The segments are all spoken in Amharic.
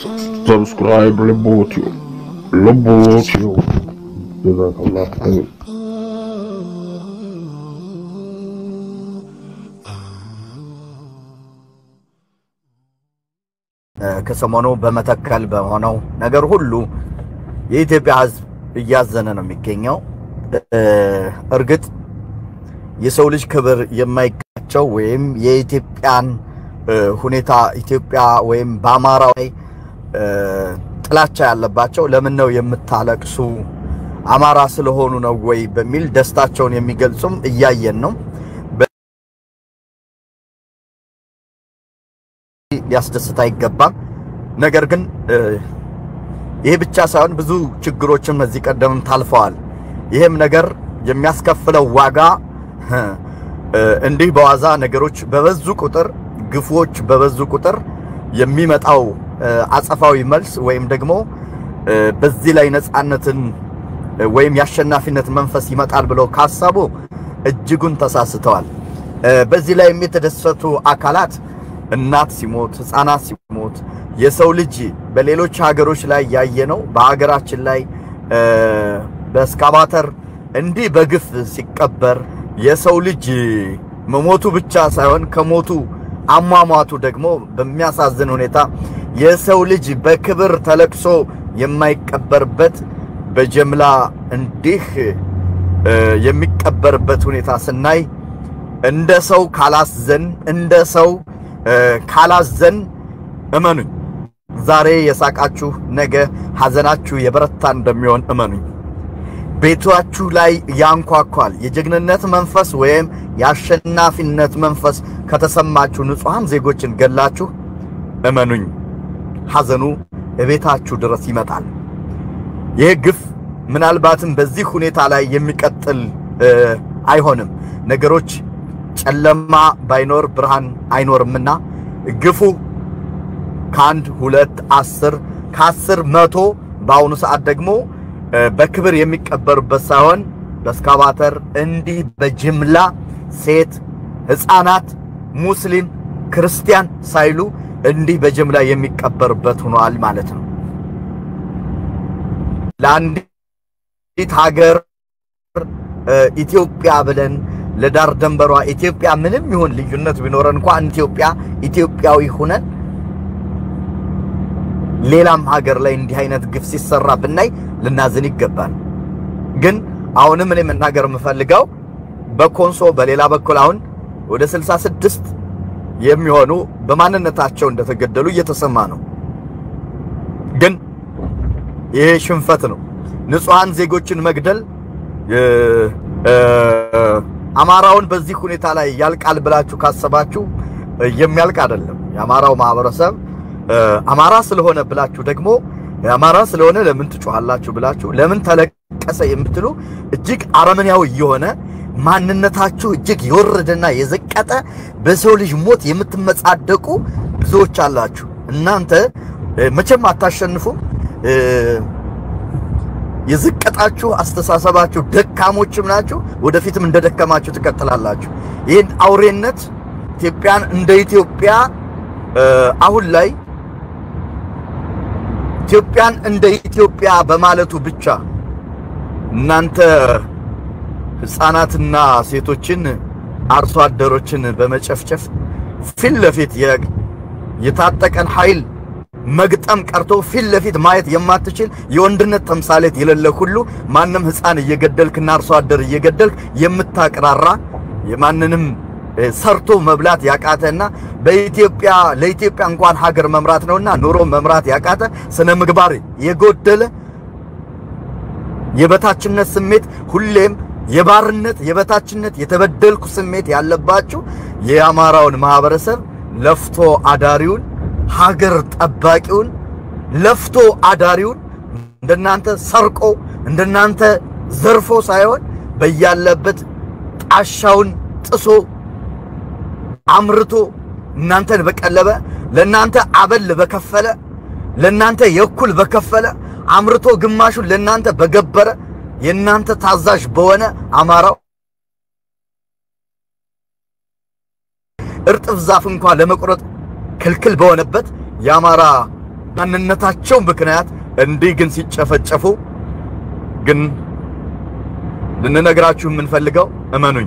Subscribe Lebotio. Lebotio. Jazakallah khair. ከሰሞኑ በመተከል በሆነው ነገር ሁሉ የኢትዮጵያ ሕዝብ እያዘነ ነው የሚገኘው። እርግጥ የሰው ልጅ ክብር የማይጋቸው ወይም የኢትዮጵያን ሁኔታ ኢትዮጵያ ወይም በአማራ ላይ ጥላቻ ያለባቸው ለምን ነው የምታለቅሱ አማራ ስለሆኑ ነው ወይ በሚል ደስታቸውን የሚገልጹም እያየን ነው። ሊያስደስት አይገባም። ነገር ግን ይሄ ብቻ ሳይሆን ብዙ ችግሮችም እዚህ ቀደምም ታልፈዋል። ይህም ነገር የሚያስከፍለው ዋጋ እንዲህ በዋዛ ነገሮች በበዙ ቁጥር ግፎች በበዙ ቁጥር የሚመጣው አጸፋዊ መልስ ወይም ደግሞ በዚህ ላይ ነፃነትን ወይም የአሸናፊነት መንፈስ ይመጣል ብለው ካሰቡ እጅጉን ተሳስተዋል። በዚህ ላይ የተደሰቱ አካላት እናት ሲሞት፣ ህፃናት ሲሞት፣ የሰው ልጅ በሌሎች ሀገሮች ላይ ያየነው በሀገራችን ላይ በእስካቫተር እንዲህ በግፍ ሲቀበር የሰው ልጅ መሞቱ ብቻ ሳይሆን ከሞቱ አሟሟቱ ደግሞ በሚያሳዝን ሁኔታ የሰው ልጅ በክብር ተለቅሶ የማይቀበርበት በጀምላ እንዲህ የሚቀበርበት ሁኔታ ስናይ እንደ ሰው ካላዘን እንደ ሰው ካላዘን እመኑኝ፣ ዛሬ የሳቃችሁ ነገ ሐዘናችሁ የበረታ እንደሚሆን እመኑኝ። ቤታችሁ ላይ ያንኳኳል። የጀግንነት መንፈስ ወይም የአሸናፊነት መንፈስ ከተሰማችሁ ንጹሐን ዜጎችን ገላችሁ፣ እመኑኝ ሐዘኑ እቤታችሁ ድረስ ይመጣል። ይህ ግፍ ምናልባትም በዚህ ሁኔታ ላይ የሚቀጥል አይሆንም። ነገሮች ጨለማ ባይኖር ብርሃን አይኖርምና ግፉ ከአንድ ሁለት አስር ከአስር መቶ በአሁኑ ሰዓት ደግሞ በክብር የሚቀበሩበት ሳይሆን በእስካቫተር እንዲህ በጅምላ ሴት፣ ሕፃናት፣ ሙስሊም፣ ክርስቲያን ሳይሉ እንዲህ በጅምላ የሚቀበርበት ሆኗል ማለት ነው። ለአንዲት ሀገር ኢትዮጵያ ብለን ለዳር ደንበሯ ኢትዮጵያ ምንም ይሁን ልዩነት ቢኖረን እንኳን ኢትዮጵያ ኢትዮጵያዊ ሁነን ሌላም ሀገር ላይ እንዲህ አይነት ግፍ ሲሰራ ብናይ ልናዝን ይገባል። ግን አሁንም እኔ መናገር የምፈልገው በኮንሶ በሌላ በኩል አሁን ወደ 66 የሚሆኑ በማንነታቸው እንደተገደሉ እየተሰማ ነው። ግን ይሄ ሽንፈት ነው። ንጹሐን ዜጎችን መግደል አማራውን በዚህ ሁኔታ ላይ ያልቃል ብላችሁ ካሰባችሁ የሚያልቅ አይደለም። የአማራው ማህበረሰብ አማራ ስለሆነ ብላችሁ ደግሞ አማራ ስለሆነ ለምን ትጮሃላችሁ ብላችሁ ለምን ተለቀሰ የምትሉ እጅግ አረመኔያዊ የሆነ ማንነታችሁ እጅግ የወረደና የዘቀጠ በሰው ልጅ ሞት የምትመጻደቁ ብዙዎች አላችሁ። እናንተ መቼም አታሸንፉም። የዝቀጣችሁ አስተሳሰባችሁ ደካሞችም ናችሁ። ወደፊትም እንደደከማችሁ ትቀጥላላችሁ። ይህን አውሬነት ኢትዮጵያን እንደ ኢትዮጵያ አሁን ላይ ኢትዮጵያን እንደ ኢትዮጵያ በማለቱ ብቻ እናንተ ሕፃናትና ሴቶችን አርሶ አደሮችን በመጨፍጨፍ ፊት ለፊት የታጠቀን ኃይል መግጠም ቀርቶ ፊት ለፊት ማየት የማትችል የወንድነት ተምሳሌት የሌለ ሁሉ ማንም ሕፃን እየገደልክና አርሶ አደር እየገደልክ የምታቅራራ የማንንም ሰርቶ መብላት ያቃተና በኢትዮጵያ ለኢትዮጵያ እንኳን ሀገር መምራት ነውና ኑሮ መምራት ያቃተ ስነ ምግባር የጎደለ የበታችነት ስሜት ሁሌም የባርነት የበታችነት የተበደልኩ ስሜት ያለባችሁ የአማራውን ማህበረሰብ ለፍቶ አዳሪውን ሀገር ጠባቂውን ለፍቶ አዳሪውን እንደናንተ ሰርቆ እንደናንተ ዘርፎ ሳይሆን በያለበት ጣሻውን ጥሶ አምርቶ እናንተን በቀለበ ለናንተ አበል በከፈለ ለናንተ የኩል በከፈለ አምርቶ ግማሹን ለናንተ በገበረ የናንተ ታዛዥ በሆነ አማራው እርጥብ ዛፍ እንኳን ለመቁረጥ ክልክል በሆነበት የአማራ ማንነታቸው ምክንያት እንዲህ ግን ሲጨፈጨፉ ግን ልንነግራችሁ የምንፈልገው እመኑኝ፣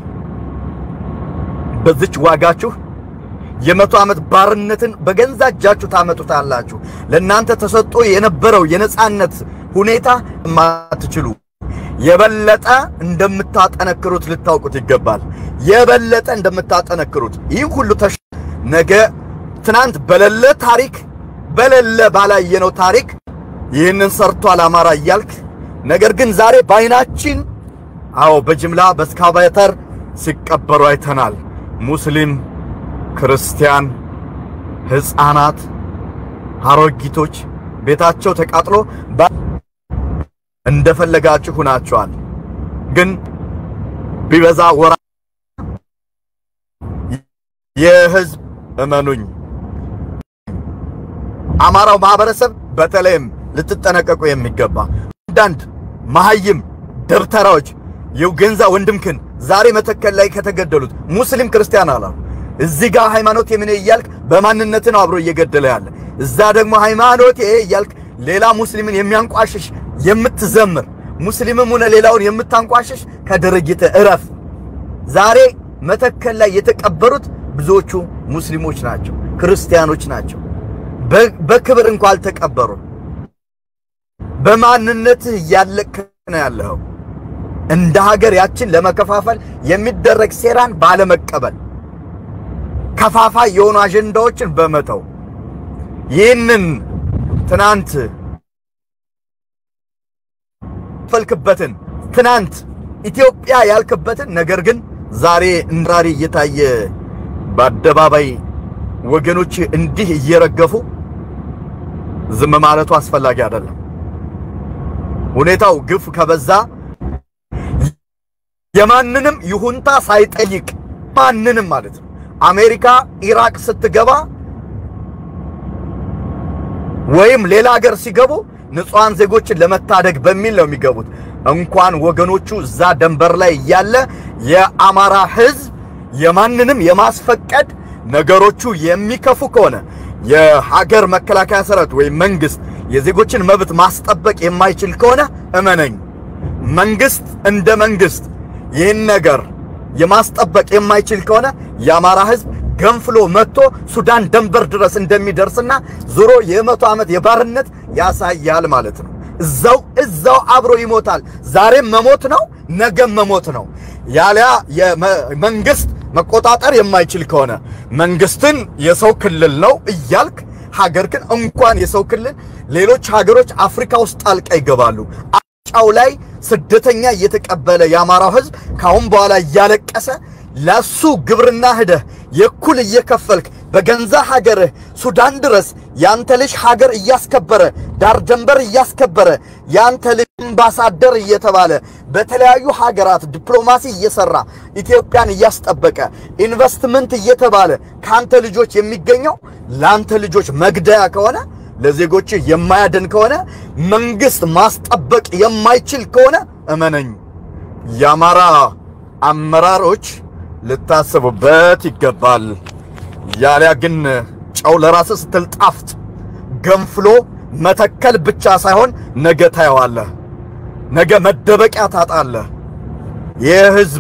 በዚች ዋጋችሁ የመቶ ዓመት ባርነትን በገዛ እጃችሁ ታመጡታላችሁ። ለእናንተ ተሰጥቶ የነበረው የነጻነት ሁኔታ የማትችሉ የበለጠ እንደምታጠነክሩት ልታውቁት ይገባል። የበለጠ እንደምታጠነክሩት ይህ ሁሉ ተሽ ነገ ትናንት በሌለ ታሪክ በሌለ ባላየነው ታሪክ ይህንን ሰርቷል አማራ እያልክ ነገር ግን ዛሬ በዓይናችን አዎ በጅምላ በስካቫተር ሲቀበሩ አይተናል። ሙስሊም፣ ክርስቲያን፣ ሕፃናት፣ አሮጊቶች ቤታቸው ተቃጥሎ እንደፈለጋችሁ ሁናቸዋል። ግን ቢበዛ ወራ የህዝብ እመኑኝ አማራው ማህበረሰብ በተለይም ልትጠነቀቁ የሚገባ አንዳንድ መሀይም ደብተራዎች የገንዛ ወንድምክን ዛሬ መተከል ላይ ከተገደሉት ሙስሊም ክርስቲያን አላሉ። እዚህ ጋር ሃይማኖት የምን እያልክ በማንነት ነው አብሮ እየገደለ ያለ። እዛ ደግሞ ሃይማኖት እያልክ ሌላ ሙስሊምን የሚያንቋሽሽ የምትዘምር ሙስሊምም ሆነ ሌላውን የምታንቋሽሽ ከድርጊት እረፍ። ዛሬ መተከል ላይ የተቀበሩት ብዙዎቹ ሙስሊሞች ናቸው፣ ክርስቲያኖች ናቸው። በክብር እንኳ አልተቀበሩም። በማንነትህ እያለክ ነው ያለኸው። እንደ ሀገር ያችን ለመከፋፈል የሚደረግ ሴራን ባለመቀበል ከፋፋይ የሆኑ አጀንዳዎችን በመተው ይህንን ትናንት ፈልክበትን ትናንት ኢትዮጵያ ያልክበትን ነገር ግን ዛሬ እንራሪ እየታየ በአደባባይ ወገኖች እንዲህ እየረገፉ ዝም ማለቱ አስፈላጊ አይደለም። ሁኔታው ግፍ ከበዛ የማንንም ይሁንታ ሳይጠይቅ ማንንም ማለት ነው። አሜሪካ ኢራቅ ስትገባ ወይም ሌላ ሀገር ሲገቡ ንጹሃን ዜጎችን ለመታደግ በሚል ነው የሚገቡት። እንኳን ወገኖቹ እዛ ደንበር ላይ እያለ የአማራ ሕዝብ የማንንም የማስፈቀድ ነገሮቹ የሚከፉ ከሆነ የሀገር መከላከያ ሰራዊት ወይም መንግስት የዜጎችን መብት ማስጠበቅ የማይችል ከሆነ እመነኝ፣ መንግስት እንደ መንግስት ይህን ነገር የማስጠበቅ የማይችል ከሆነ የአማራ ህዝብ ገንፍሎ መጥቶ ሱዳን ደንበር ድረስ እንደሚደርስና ዞሮ የመቶ ዓመት የባርነት ያሳያል ማለት ነው። እዛው እዛው አብሮ ይሞታል። ዛሬም መሞት ነው፣ ነገም መሞት ነው። ያሊያ መንግስት መቆጣጠር የማይችል ከሆነ መንግስትን የሰው ክልል ነው እያልክ ሀገር ግን እንኳን የሰው ክልል ሌሎች ሀገሮች አፍሪካ ውስጥ ጣልቃ ይገባሉ። ጫው ላይ ስደተኛ እየተቀበለ የአማራው ህዝብ ካሁን በኋላ እያለቀሰ ለሱ ግብርና ሂደህ የኩል እየከፈልክ በገንዛ ሀገርህ ሱዳን ድረስ ያንተ ልጅ ሀገር እያስከበረ ዳር ደንበር እያስከበረ ያንተ ልጅ አምባሳደር እየተባለ በተለያዩ ሀገራት ዲፕሎማሲ እየሰራ ኢትዮጵያን እያስጠበቀ ኢንቨስትመንት እየተባለ ካንተ ልጆች የሚገኘው ላንተ ልጆች መግደያ ከሆነ ለዜጎች የማያድን ከሆነ መንግስት ማስጠበቅ የማይችል ከሆነ እመነኝ የአማራ አመራሮች ልታስቡበት ይገባል። ያሊያ ግን ጨው ለራስ ስትል ጣፍጥ ገንፍሎ መተከል ብቻ ሳይሆን ነገ ታየዋለህ። ነገ መደበቂያ ታጣለህ። ይህ ህዝብ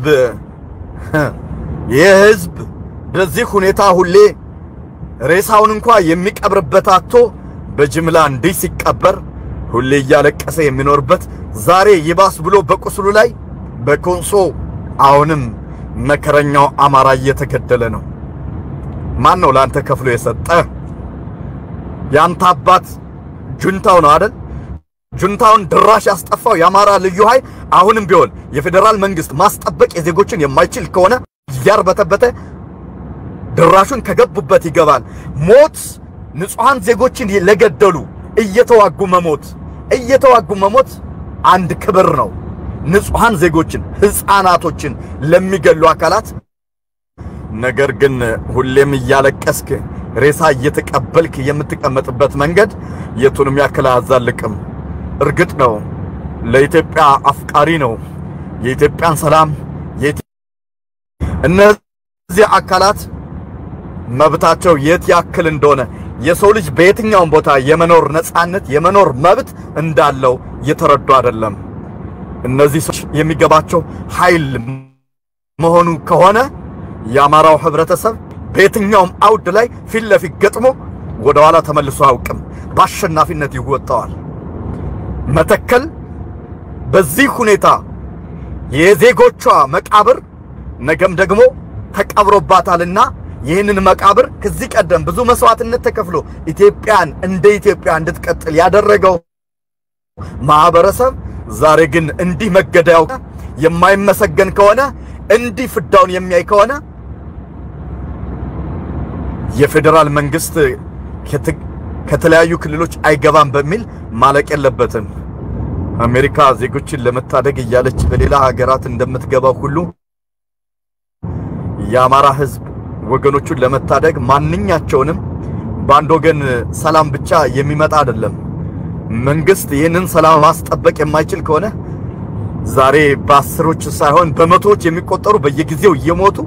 ይህ ህዝብ በዚህ ሁኔታ ሁሌ ሬሳውን እንኳ የሚቀብርበት አቶ በጅምላ እንዲህ ሲቀበር ሁሌ እያለቀሰ የሚኖርበት ዛሬ ይባስ ብሎ በቁስሉ ላይ በኮንሶ አሁንም መከረኛው አማራ እየተገደለ ነው። ማን ነው ለአንተ ከፍሎ የሰጠ? ያንተ አባት ጁንታው ነው አይደል? ጁንታውን ድራሽ ያስጠፋው የአማራ ልዩ ኃይል አሁንም ቢሆን የፌዴራል መንግስት ማስጠበቅ የዜጎችን የማይችል ከሆነ እያርበተበተ ድራሹን ከገቡበት ይገባል። ሞት ንጹሃን ዜጎችን ለገደሉ እየተዋጉ መሞት እየተዋጉ መሞት አንድ ክብር ነው። ንጹሃን ዜጎችን ህፃናቶችን ለሚገሉ አካላት ነገር ግን ሁሌም እያለቀስክ ሬሳ እየተቀበልክ የምትቀመጥበት መንገድ የቱንም ያክል አያዛልቅም። እርግጥ ነው ለኢትዮጵያ አፍቃሪ ነው። የኢትዮጵያን ሰላም እነዚህ አካላት መብታቸው የት ያክል እንደሆነ የሰው ልጅ በየትኛውም ቦታ የመኖር ነፃነት የመኖር መብት እንዳለው እየተረዱ አይደለም። እነዚህ ሰዎች የሚገባቸው ኃይል መሆኑ ከሆነ የአማራው ህብረተሰብ በየትኛውም አውድ ላይ ፊት ለፊት ገጥሞ ወደ ኋላ ተመልሶ አያውቅም። በአሸናፊነት ይወጣዋል። መተከል በዚህ ሁኔታ የዜጎቿ መቃብር ነገም ደግሞ ተቀብሮባታልና ይህንን መቃብር ከዚህ ቀደም ብዙ መስዋዕትነት ተከፍሎ ኢትዮጵያን እንደ ኢትዮጵያ እንድትቀጥል ያደረገው ማህበረሰብ ዛሬ ግን እንዲህ መገደያው የማይመሰገን ከሆነ እንዲህ ፍዳውን የሚያይ ከሆነ የፌዴራል መንግስት ከተለያዩ ክልሎች አይገባም በሚል ማለቅ የለበትም። አሜሪካ ዜጎችን ለመታደግ እያለች በሌላ ሀገራት እንደምትገባው ሁሉ የአማራ ህዝብ ወገኖቹን ለመታደግ ማንኛቸውንም በአንድ ወገን ሰላም ብቻ የሚመጣ አይደለም። መንግስት ይህንን ሰላም ማስጠበቅ የማይችል ከሆነ ዛሬ በአስሮች ሳይሆን በመቶዎች የሚቆጠሩ በየጊዜው እየሞቱ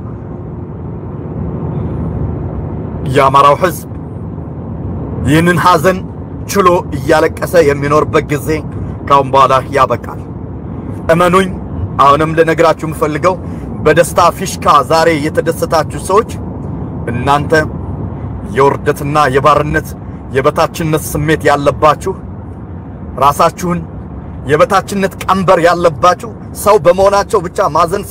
የአማራው ህዝብ ይህንን ሐዘን ችሎ እያለቀሰ የሚኖርበት ጊዜ ካሁን በኋላ ያበቃል። እመኑኝ። አሁንም ልነግራችሁ የምፈልገው በደስታ ፊሽካ ዛሬ የተደሰታችሁ ሰዎች እናንተ የውርደትና የባርነት የበታችነት ስሜት ያለባችሁ ራሳችሁን የበታችነት ቀንበር ያለባችሁ ሰው በመሆናቸው ብቻ ማዘን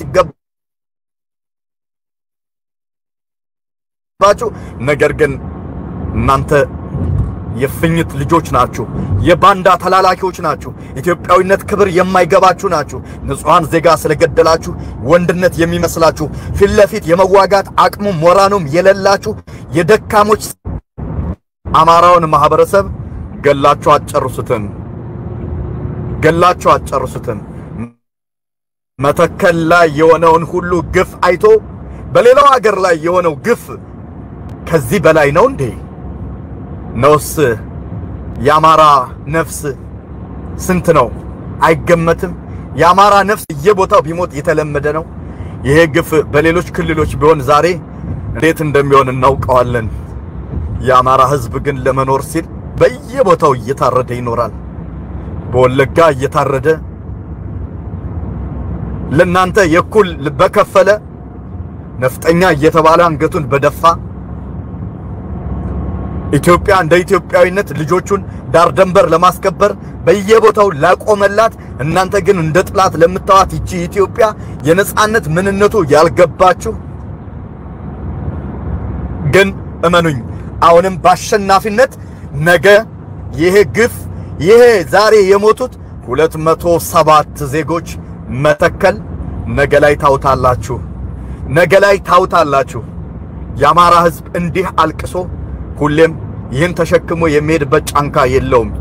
ሲገባችሁ፣ ነገር ግን እናንተ የፍኝት ልጆች ናችሁ። የባንዳ ተላላኪዎች ናችሁ። ኢትዮጵያዊነት ክብር የማይገባችሁ ናችሁ። ንጹሐን ዜጋ ስለገደላችሁ ወንድነት የሚመስላችሁ ፊት ለፊት የመዋጋት አቅሙ ሞራኑም የሌላችሁ የደካሞች አማራውን ማህበረሰብ ገላችሁ አትጨርሱትም። ገላችሁ አትጨርሱትም። መተከል ላይ የሆነውን ሁሉ ግፍ አይቶ በሌላው ሀገር ላይ የሆነው ግፍ ከዚህ በላይ ነው እንዴ? ነውስ የአማራ ነፍስ ስንት ነው? አይገመትም። የአማራ ነፍስ እየቦታው ቢሞት የተለመደ ነው። ይሄ ግፍ በሌሎች ክልሎች ቢሆን ዛሬ እንዴት እንደሚሆን እናውቀዋለን። የአማራ ሕዝብ ግን ለመኖር ሲል በየቦታው እየታረደ ይኖራል። በወለጋ እየታረደ ለናንተ የኩል በከፈለ ነፍጠኛ እየተባለ አንገቱን በደፋ ኢትዮጵያ እንደ ኢትዮጵያዊነት ልጆቹን ዳር ደንበር ለማስከበር በየቦታው ላቆመላት፣ እናንተ ግን እንደ ጥላት ለምታዋት ይቺ ኢትዮጵያ የነጻነት ምንነቱ ያልገባችሁ ግን እመኑኝ፣ አሁንም በአሸናፊነት ነገ ይሄ ግፍ ይሄ ዛሬ የሞቱት ሁለት መቶ ሰባት ዜጎች መተከል ነገ ላይ ታውታላችሁ፣ ነገ ላይ ታውታላችሁ። የአማራ ሕዝብ እንዲህ አልቅሶ ሁሌም ይህን ተሸክሞ የሚሄድበት ጫንካ የለውም።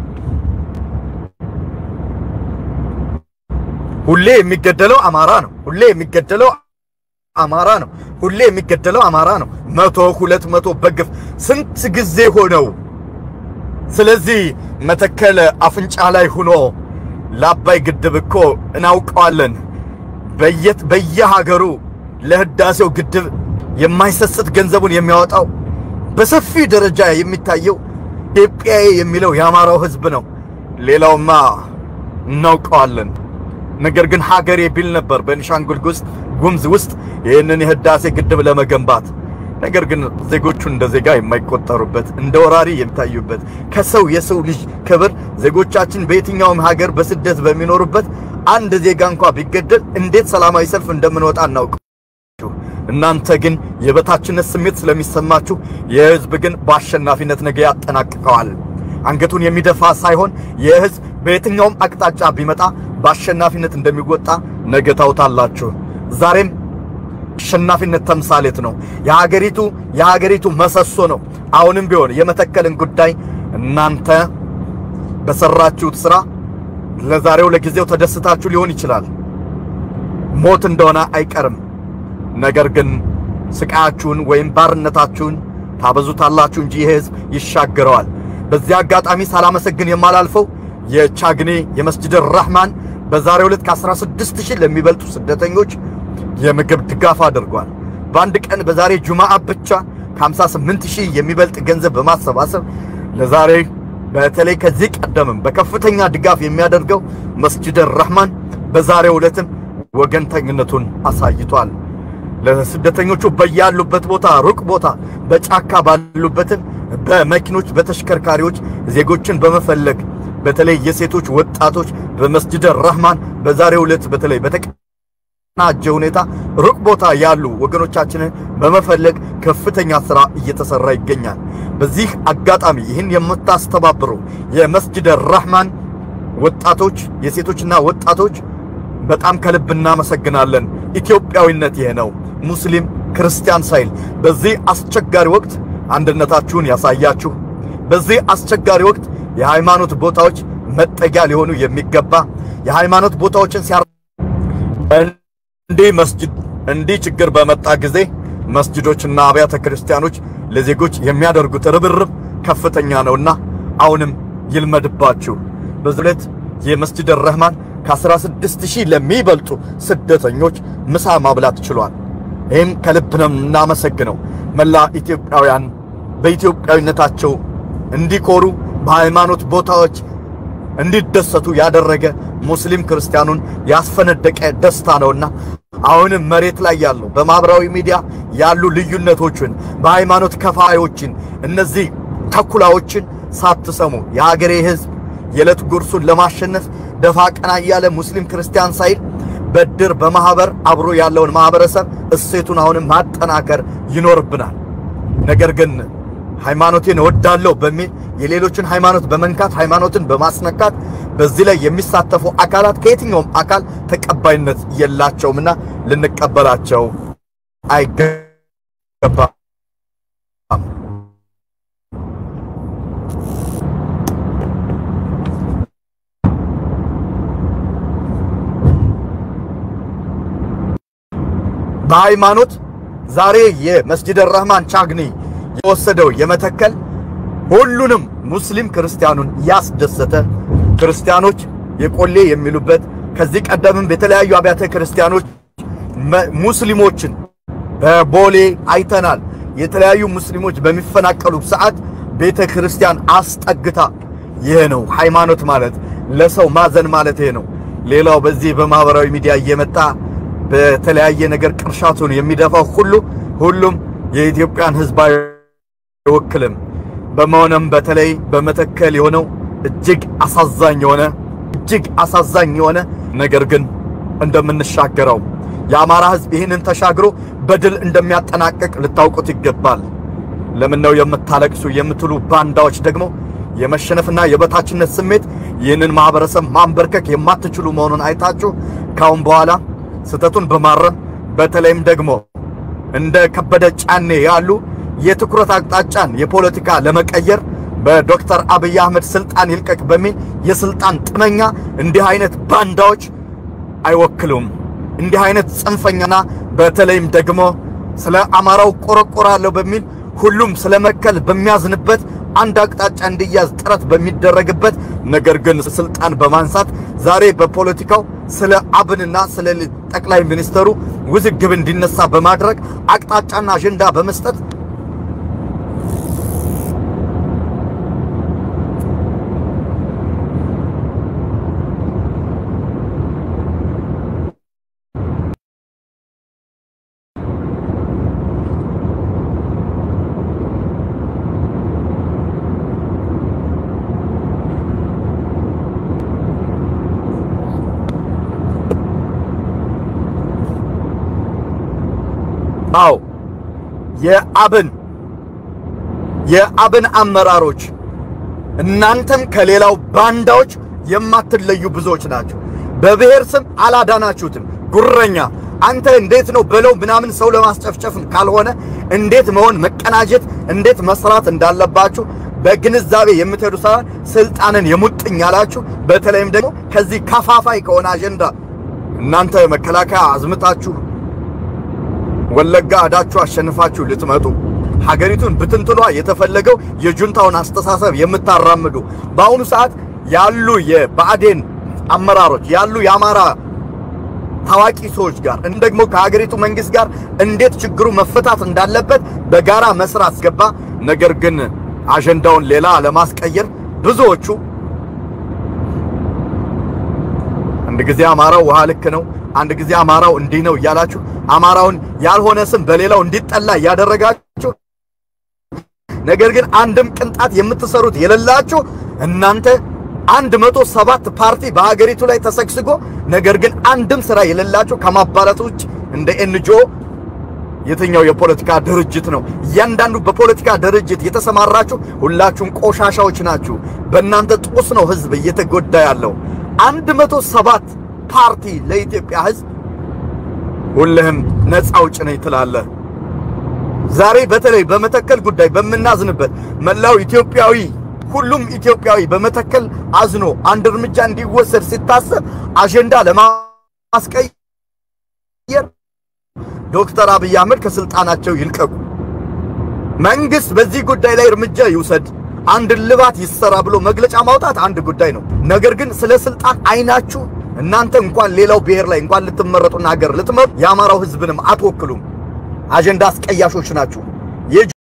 ሁሌ የሚገደለው አማራ ነው። ሁሌ የሚገደለው አማራ ነው። ሁሌ የሚገደለው አማራ ነው። መቶ ሁለት መቶ በግፍ ስንት ጊዜ ሆነው። ስለዚህ መተከል አፍንጫ ላይ ሆኖ ለአባይ ግድብ እኮ እናውቀዋለን። በየት በየሀገሩ ለህዳሴው ግድብ የማይሰስት ገንዘቡን የሚያወጣው በሰፊ ደረጃ የሚታየው ኢትዮጵያዊ የሚለው የአማራው ህዝብ ነው። ሌላውማ እናውቀዋለን። ነገር ግን ሀገሬ ቢል ነበር በቤኒሻንጉል ጉሙዝ ውስጥ ይህንን የህዳሴ ግድብ ለመገንባት። ነገር ግን ዜጎቹ እንደ ዜጋ የማይቆጠሩበት እንደ ወራሪ የሚታዩበት ከሰው የሰው ልጅ ክብር ዜጎቻችን በየትኛውም ሀገር በስደት በሚኖሩበት አንድ ዜጋ እንኳ ቢገደል እንዴት ሰላማዊ ሰልፍ እንደምንወጣ እናውቅ። እናንተ ግን የበታችነት ስሜት ስለሚሰማችሁ የህዝብ ግን በአሸናፊነት ነገ ያጠናቅቀዋል። አንገቱን የሚደፋ ሳይሆን የህዝብ በየትኛውም አቅጣጫ ቢመጣ በአሸናፊነት እንደሚወጣ ነገ ታውታላችሁ። ዛሬም አሸናፊነት ተምሳሌት ነው። የሀገሪቱ የሀገሪቱ መሰሶ ነው። አሁንም ቢሆን የመተከልን ጉዳይ እናንተ በሰራችሁት ስራ ለዛሬው ለጊዜው ተደስታችሁ ሊሆን ይችላል። ሞት እንደሆነ አይቀርም። ነገር ግን ስቃያችሁን ወይም ባርነታችሁን ታበዙታላችሁ እንጂ ይህ ህዝብ ይሻገረዋል። በዚህ አጋጣሚ ሳላመሰግን የማላልፈው የቻግኔ የመስጅድ ራህማን በዛሬው ዕለት ከ16 ሺህ ለሚበልጡ ስደተኞች የምግብ ድጋፍ አድርጓል። በአንድ ቀን በዛሬ ጁማዓ ብቻ ከ58 ሺህ የሚበልጥ ገንዘብ በማሰባሰብ ለዛሬ በተለይ ከዚህ ቀደምም በከፍተኛ ድጋፍ የሚያደርገው መስጂድ ረህማን በዛሬው ዕለትም ወገንተኝነቱን አሳይቷል። ለስደተኞቹ በያሉበት ቦታ ሩቅ ቦታ በጫካ ባሉበትም በመኪኖች በተሽከርካሪዎች ዜጎችን በመፈለግ በተለይ የሴቶች ወጣቶች በመስጂድ ረህማን በዛሬው ዕለት በተለይ በተቀናጀ ሁኔታ ሩቅ ቦታ ያሉ ወገኖቻችንን በመፈለግ ከፍተኛ ስራ እየተሰራ ይገኛል። በዚህ አጋጣሚ ይህን የምታስተባብሩ የመስጂድ ረህማን ወጣቶች የሴቶችና ወጣቶች በጣም ከልብ እናመሰግናለን። ኢትዮጵያዊነት ይሄ ነው። ሙስሊም ክርስቲያን ሳይል በዚህ አስቸጋሪ ወቅት አንድነታችሁን ያሳያችሁ። በዚህ አስቸጋሪ ወቅት የሃይማኖት ቦታዎች መጠጊያ ሊሆኑ የሚገባ የሃይማኖት ቦታዎችን ሲያ እንዲህ መስጂድ እንዲህ ችግር በመጣ ጊዜ መስጂዶችና አብያተ ክርስቲያኖች ለዜጎች የሚያደርጉት ርብርብ ከፍተኛ ነውና አሁንም ይልመድባችሁ። በዚህ ዕለት የመስጂድ ረህማን ከ16 ሺህ ለሚበልጡ ስደተኞች ምሳ ማብላት ችሏል። ይህም ከልብ ነው እናመሰግነው። መላ ኢትዮጵያውያን በኢትዮጵያዊነታቸው እንዲኮሩ በሃይማኖት ቦታዎች እንዲደሰቱ ያደረገ ሙስሊም ክርስቲያኑን ያስፈነደቀ ደስታ ነውና አሁንም መሬት ላይ ያለው በማህበራዊ ሚዲያ ያሉ ልዩነቶችን በሃይማኖት ከፋዮችን እነዚህ ተኩላዎችን ሳትሰሙ የሀገሬ ሕዝብ የዕለት ጉርሱን ለማሸነፍ ደፋ ቀና እያለ ሙስሊም ክርስቲያን ሳይል በድር በማህበር አብሮ ያለውን ማህበረሰብ እሴቱን አሁንም ማጠናከር ይኖርብናል። ነገር ግን ሃይማኖቴን እወዳለሁ በሚል የሌሎችን ሃይማኖት በመንካት ሃይማኖትን በማስነካት በዚህ ላይ የሚሳተፉ አካላት ከየትኛውም አካል ተቀባይነት የላቸውምና ልንቀበላቸው አይገባም። በሃይማኖት ዛሬ የመስጂድ ረህማን ቻግኒ የወሰደው የመተከል ሁሉንም ሙስሊም ክርስቲያኑን ያስደሰተ ክርስቲያኖች የቆሌ የሚሉበት ከዚህ ቀደምም የተለያዩ አብያተ ክርስቲያኖች ሙስሊሞችን በቦሌ አይተናል። የተለያዩ ሙስሊሞች በሚፈናቀሉ ሰዓት ቤተ ክርስቲያን አስጠግታ ይሄ ነው ሃይማኖት ማለት፣ ለሰው ማዘን ማለት ይሄ ነው። ሌላው በዚህ በማህበራዊ ሚዲያ እየመጣ በተለያየ ነገር ቅርሻቱን የሚደፋው ሁሉ ሁሉም የኢትዮጵያን ሕዝብ አይወክልም። በመሆነም በተለይ በመተከል የሆነው እጅግ አሳዛኝ የሆነ እጅግ አሳዛኝ የሆነ ነገር ግን እንደምንሻገረው የአማራ ሕዝብ ይህንን ተሻግሮ በድል እንደሚያጠናቅቅ ልታውቁት ይገባል። ለምን ነው የምታለቅሱ የምትሉ ባንዳዎች ደግሞ የመሸነፍና የበታችነት ስሜት ይህንን ማህበረሰብ ማንበርከክ የማትችሉ መሆኑን አይታችሁ ካሁን በኋላ ስህተቱን በማረም በተለይም ደግሞ እንደ ከበደ ጫኔ ያሉ የትኩረት አቅጣጫን የፖለቲካ ለመቀየር በዶክተር አብይ አህመድ ስልጣን ይልቀቅ በሚል የስልጣን ጥመኛ እንዲህ አይነት ባንዳዎች አይወክሉም። እንዲህ አይነት ጽንፈኛና በተለይም ደግሞ ስለ አማራው ቆረቆራለሁ በሚል ሁሉም ስለ መከል በሚያዝንበት አንድ አቅጣጫ እንዲያዝ ጥረት በሚደረግበት ነገር ግን ስልጣን በማንሳት ዛሬ በፖለቲካው ስለ አብንና ስለ ጠቅላይ ሚኒስተሩ ውዝግብ እንዲነሳ በማድረግ አቅጣጫና አጀንዳ በመስጠት አዎ የአብን የአብን አመራሮች እናንተም ከሌላው ባንዳዎች የማትለዩ ብዙዎች ናቸው። በብሔር ስም አላዳናችሁትም። ጉረኛ አንተ እንዴት ነው በለው ምናምን ሰው ለማስጨፍጨፍ ካልሆነ እንዴት መሆን መቀናጀት፣ እንዴት መስራት እንዳለባችሁ በግንዛቤ የምትሄዱ ሳይሆን ስልጣንን የሙጥኝ ያላችሁ በተለይም ደግሞ ከዚህ ከፋፋይ ከሆነ አጀንዳ እናንተ መከላከያ አዝምታችሁ ወለጋ አዳችሁ አሸንፋችሁ ልትመጡ ሀገሪቱን ብትንትኗ የተፈለገው የጁንታውን አስተሳሰብ የምታራምዱ በአሁኑ ሰዓት ያሉ የብአዴን አመራሮች ያሉ የአማራ ታዋቂ ሰዎች ጋር እንደ ደግሞ ከሀገሪቱ መንግስት ጋር እንዴት ችግሩ መፈታት እንዳለበት በጋራ መስራት ገባ። ነገር ግን አጀንዳውን ሌላ ለማስቀየር ብዙዎቹ አንድ ጊዜ አማራው ውሃ ልክ ነው፣ አንድ ጊዜ አማራው እንዲህ ነው እያላችሁ አማራውን ያልሆነ ስም በሌላው እንዲጠላ እያደረጋችሁ ነገር ግን አንድም ቅንጣት የምትሰሩት የሌላችሁ እናንተ አንድ መቶ ሰባት ፓርቲ በሀገሪቱ ላይ ተሰግስጎ ነገር ግን አንድም ስራ የሌላችሁ ከማባላት ውጭ እንደ ኤንጂኦ የትኛው የፖለቲካ ድርጅት ነው? እያንዳንዱ በፖለቲካ ድርጅት የተሰማራችሁ ሁላችሁም ቆሻሻዎች ናችሁ። በእናንተ ጦስ ነው ህዝብ እየተጎዳ ያለው። አንድ መቶ ሰባት ፓርቲ ለኢትዮጵያ ህዝብ ሁልህም ነፃ አውጭ ነኝ ትላለህ። ዛሬ በተለይ በመተከል ጉዳይ በምናዝንበት መላው ኢትዮጵያዊ ሁሉም ኢትዮጵያዊ በመተከል አዝኖ አንድ እርምጃ እንዲወሰድ ሲታሰብ አጀንዳ ለማስቀየር ዶክተር አብይ አህመድ ከስልጣናቸው ይልቀቁ፣ መንግስት በዚህ ጉዳይ ላይ እርምጃ ይውሰድ፣ አንድ ልባት ይሰራ ብሎ መግለጫ ማውጣት አንድ ጉዳይ ነው። ነገር ግን ስለ ስልጣን አይናችሁ እናንተ እንኳን ሌላው ብሔር ላይ እንኳን ልትመረጡና ሀገር ልትመሩ የአማራው ህዝብንም አትወክሉም። አጀንዳ አስቀያሾች ናችሁ።